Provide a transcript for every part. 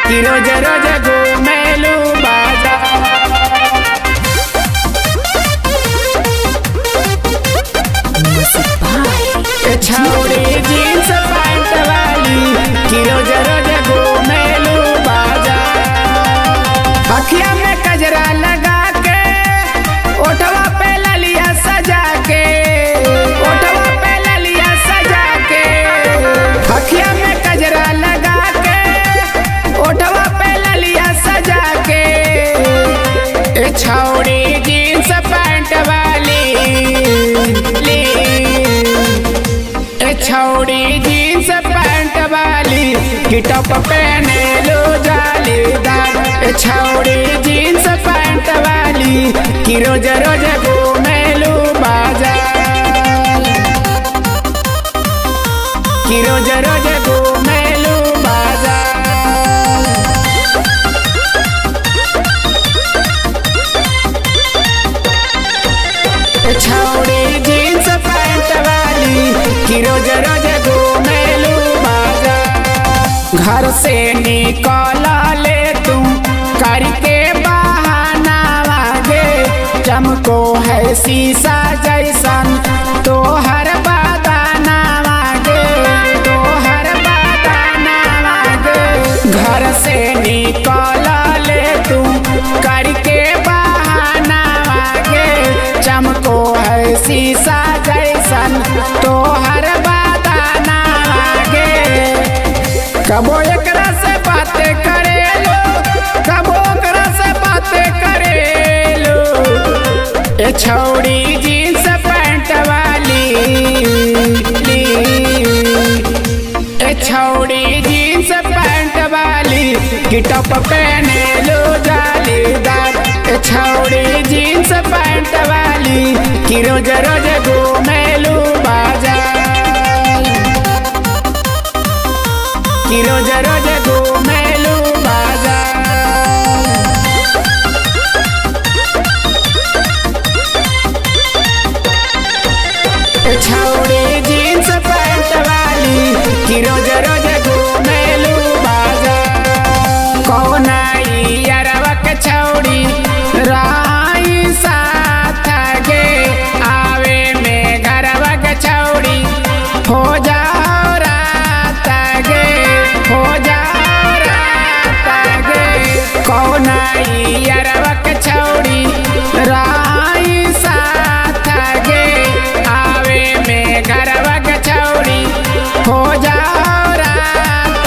कि रोज रोज घूमेलू बाजार ए छौड़ी जींस पैंट वाली कि रोज रोज घूमेलू बाजार अखिया में कजरा लगा के ओठवा पे ललिया सजा के ओठवा पे ललिया सजा के अखिया में कजरा लगा के ओठवा पे ललिया सजा के ए छौड़ी जींस पैंट वाली ली ए छौड़ी जींस पैंट वाली कि टॉप पहने लो जालीदार ए छौड़ी जींस पैंट वाली कि रोज रोज घूमे लो बाजार कि रोज रोज घूमे लो बाजार छौड़ी जींस पैंट वाली कि रोज रोज घूमेलू बाजार घर से निकल ले तुम करके बहाना वागे चमको है शीशा जैसन तोहर बदाना वागे तोहर बदाना वागे घर से निकल ले तुम करके बहाना वागे चमको है शीशा जैसन तोहर बदाना वागे कबो एकरा से बातें करे लो कबो एकरा से बातें करे लो ए छौड़ी जींस पैंट वाली ली ए छौड़ी जींस पैंट वाली कि टॉप पहने लो जालीदार ए छौड़ी जींस पैंट वाली कि रोज रोज घूमे लो बाजार कि रोज रोज घूमे लो बाजार छौड़ी जींस पैंट वाली कि रोज रोज घूमेलू बाजार कौन आई अरवा के छौड़ी राई साथ गे आवे में घरवा के छौड़ी हो जाओ रात गे हो जाओ रात गे कौन आई अरवा के छौड़ी राई साथ गे आवे में घरवा के छौड़ी हो जाओ रात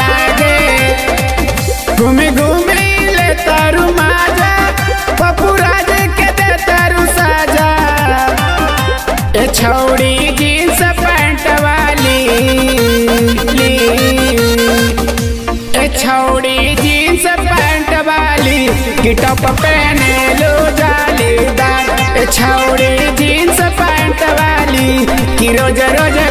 गे घूमी घूमी ले तारू माजा पप्पू राज के दे तारू साजा ए छौड़ी जींस पैंट वाली ली ए छौड़ी जींस पैंट वाली कि टॉप पहने लो जालीदार ए छौड़ी जींस पैंट वाली कि रोज रोज